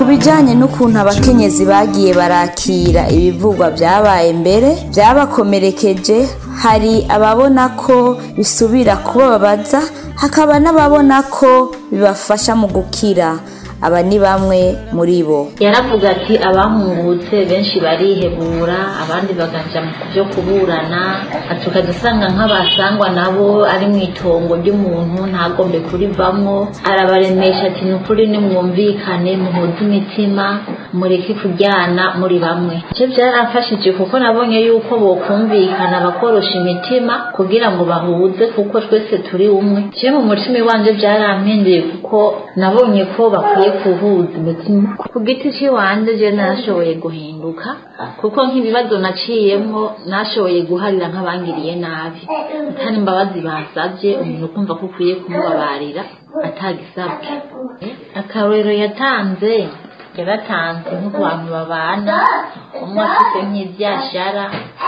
bijyanye n'ukuntu abakenyezi bagiye barakira ibivugwa byabaye mbere byabakomerekeje hari ababona ko bisubira kubababaza hakaba n'ababona ko bibafasha mu gukira aba ni bamwe muri bo yaravuga ati abahungutse benshi barihebura abandi bagaja mu byo kuburana tukajya usanga nk'abasangwa nabo ari mu itongo ry'umuntu ntagombe kurivamwo arabaremesha ati ni ukuri nimwumvikane muhuze imitima mureke kujyana muri bamwe icyo byaramfashije kuko nabonye yuko bokumvikana bakorosha imitima kugira ngo bahuze kuko twese turi umwe je mu mutima iwanje byarampinduye kuko nabonye ko bakwiye kuhuza imitima ku giti cy'iwanje je nashoboye guhinduka kuko nk'ibibazo naciyemo nashoboye guharira nk'abangiriye nabi atari imbabazi basabye umuntu ukumva ko ukwiye kumubabarira atagisabwe akarorero yatanze yaratanze nko ku bantu babana umwe afite nk'ibyashara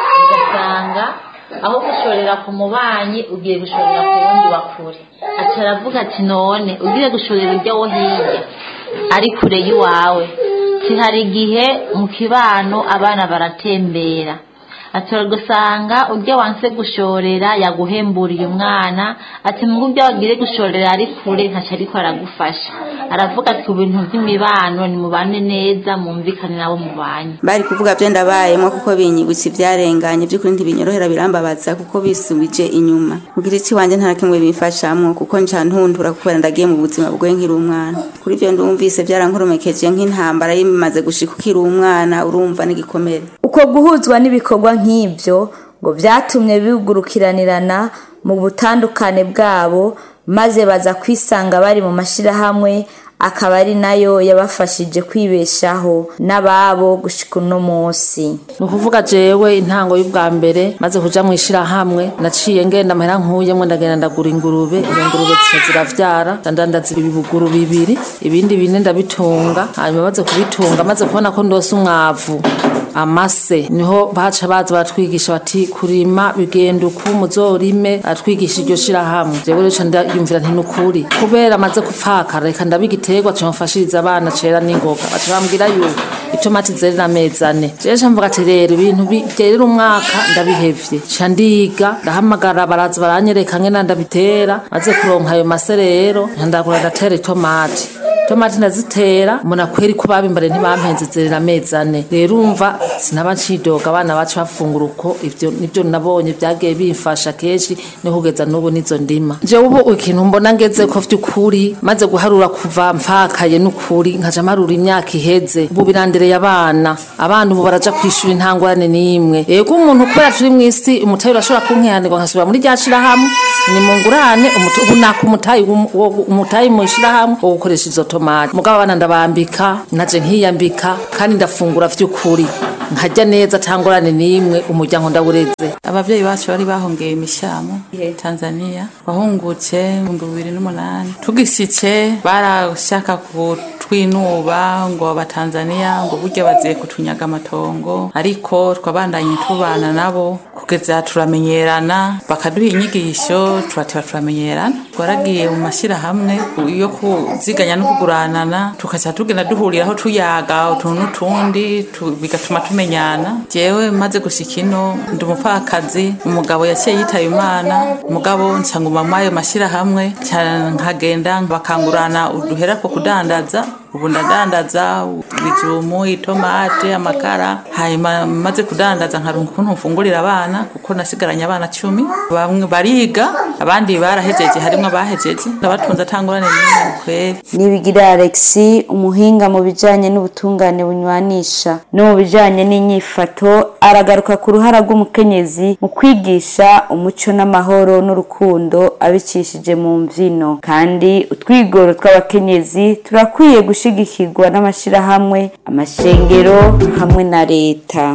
ugasanga aho gushorera ku mubanyi ugiye gushorera ku wundi wa kure aca aravuga ati none ugiye gushorera ujya wo hirya ari kure y'iwawe hari igihe mu kibano abana baratembera atora gusanga ujya wanse gushorera yaguhemburiye umwana ati mu byo wagire gushorera ari kure ntacyo ariko aragufasha aravuga ati ku bintu by'imibano nimubane neza mwumvikane nabo mubanye bari kuvuga byo ndabayemo kuko binyibutsa ibyarenganye by'ukuri ntibinyorohera birambabaza kuko bisubije inyuma mu giti wanjye nta kimwe bimfashamo kuko nca ntundura kubera ndagiye mu buzima bwe nkiri umwana kuri ibyo ndumvise byarankoromekeje nk'intambara yimaze gushika ukiri umwana urumva n'igikomere uko guhuzwa n'ibikorwa nk'ibyo ngo byatumye bigurukiranirana mu butandukane bwabo maze baza kwisanga bari mu mashyirahamwe akaba ari nayo yabafashije kwibeshaho n'ababo gushika uno munsi ni ukuvuga jewe intango y'ubwa mbere maze kuja mu ishyirahamwe naciye ngenda amahera nkuyemwe ndagenda ndagura ingurube iyo ngurube zica ziravyara ndandandaza ibibuguru bibiri ibindi bine ndabitunga hanyuma maze kubitunga maze kubona ko ndose umwavu amase niho baca baza baratwigisha bati kurima bigenda uku muzorime atwigisha iryo shirahamwe jewe rero ndayumvira nti nukuri kubera amaze gupfakara reka ndabigiterwa cyamfashiriza abana cera n'ingoga baca bambwira yuko itomati zerera amezi ane jewe ca mvuga ati rero ibintu byerera umwaka ndabihevye ca ndiga ndahamagara baraza baranyereka ngena ndabitera maze kuronka ayo mase rero ndagura ndatera itomati tomati ndazitera mbona kweri ko babimbare ntibampenze zerera amezi ane rero umva sinaba ncidoga abana bacu bafungura uko ivyo nivyo nabonye byagiye bimfasha kenshi no kugeza n'ubu nizo ndima jewe ubu ikintu mbona ngeze ko vy'ukuri maze guharura kuva mfakaye n'ukuri nkaja marura imyaka iheze ubu birandereye abana abana ubu baraja kwishura intangurane n'imwe yego umuntu kubera turi mw'isi umutayi urashobora kunkiranirwa nkasubira muri rya shirahamwe ni mungurane ubu naka umutayi umutayi mu shirahamwe wo gukoresha izo tomati mugabo abana ndabambika naje nkiyambika kandi ndafungura vy'ukuri nkajya neza tangorane n'imwe umuryango ndawureze abavyeyi bacu bari bahongeye imishamo Tanzania wahungutse mu bibiri n'umunani tugishitse barashaka kutwinuba ngo abatanzaniya ngo burya baziye kutunyaga amatongo ariko twabandanye tubana nabo kugeza turamenyerana bakaduha inyigisho turateba turamenyerana twaragiye mu mashyirahamwe yo kuziganya no kuguranana tukaca tugenda duhuriraho tuyaga utuntu n'utundi bigatuma tumenyana jewe maze gushika ino ndi umupfakazi umugabo yaciye yitaye imana umugabo nsanguma muri ayo mashyirahamwe nkagenda bakangurana uduhera ko kudandaza ubu ndadandaza ibijumu itomate amakara hanyuma maze kudandaza nkarunga ukuntu mfungurira abana kuko nasigaranye abana cumi bamwe bariga abandi barahejeje harimo abahejeje ndabatunze atangurane n'imwe kweri nibigira alexi umuhinga mu bijanye n'ubutungane bunywanisha no mu bijanye n'inyifato aragaruka ku ruhara rw'umukenyezi mu kwigisha umuco n'amahoro n'urukundo abicishije mu mvyino kandi utwigoro tw'abakenyezi turakwiye gushigikirwa n'amashirahamwe amashengero hamwe na leta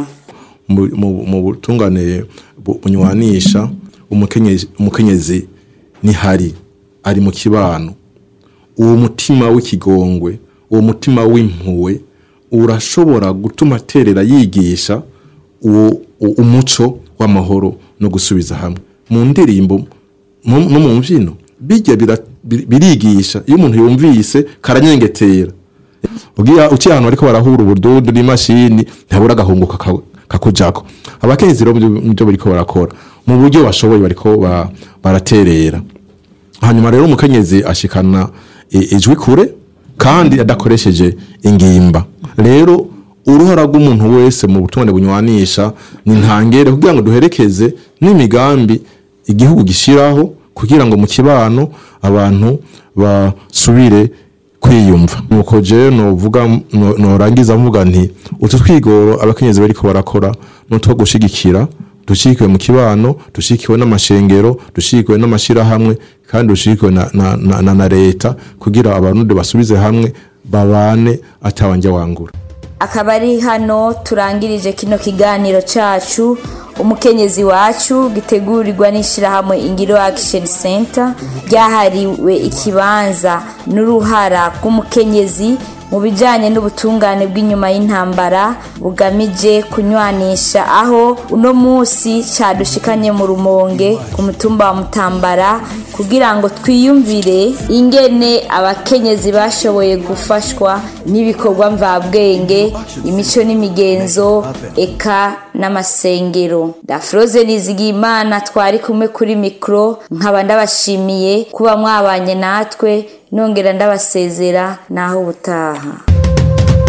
mu butungane bunywanisha umukenyezi ntihari ari mu kibano uwo mutima w'ikigongwe uwo mutima w'impuwe urashobora gutuma aterera yigisha uwo umuco w'amahoro no gusubiza hamwe mu ndirimbo no mu mbyino bijya birigisha iyo umuntu yumvise karanyengetera ugiye uciye ahantu bariko barahura ubududu n'imashini ntabura agahungu kaka- kakujako abakenyezi rero muvyo bariko barakora mu buryo bashoboye bariko ba- baraterera hanyuma rero umukenyezi ashikana i- ijwi kure kandi adakoresheje ingimba rero uruhara rw'umuntu wese mu butungane bunywanisha ni ntangere kugira ngo duherekeze n'imigambi igihugu gishiraho kugira ngo mu kibano abantu basubire kwiyumva nuko je novuga no- norangiza mvuga nti utu twigoro abakenyezi bariko barakora nutwo gushigikira dushigikiwe mu kibano dushigikiwe n'amashengero dushigikiwe n'amashirahamwe kandi dushigikiwe na, na, na, na, na leta kugira abarundi basubize hamwe babane atawanja wangura akaba ari hano turangirije kino kiganiro cacu umukenyezi wacu gitegurirwa n'ishyirahamwe ingiro action center ryahariwe ikibanza n'uruhara rw'umukenyezi mu bijyanye n'ubutungane bw'inyuma y'intambara bugamije kunywanisha aho uno munsi cyadushikanye mu rumonge ku mutumba wa mutambara kugira ngo twiyumvire ingene abakenyezi bashoboye gufashwa n'ibikorwa mvabwenge imico n'imigenzo eka n'amasengero dafroze nizigimana twari kumwe kuri mikoro nkaba ndabashimiye kuba mwabanye natwe nongera ndabasezera naho ubutaha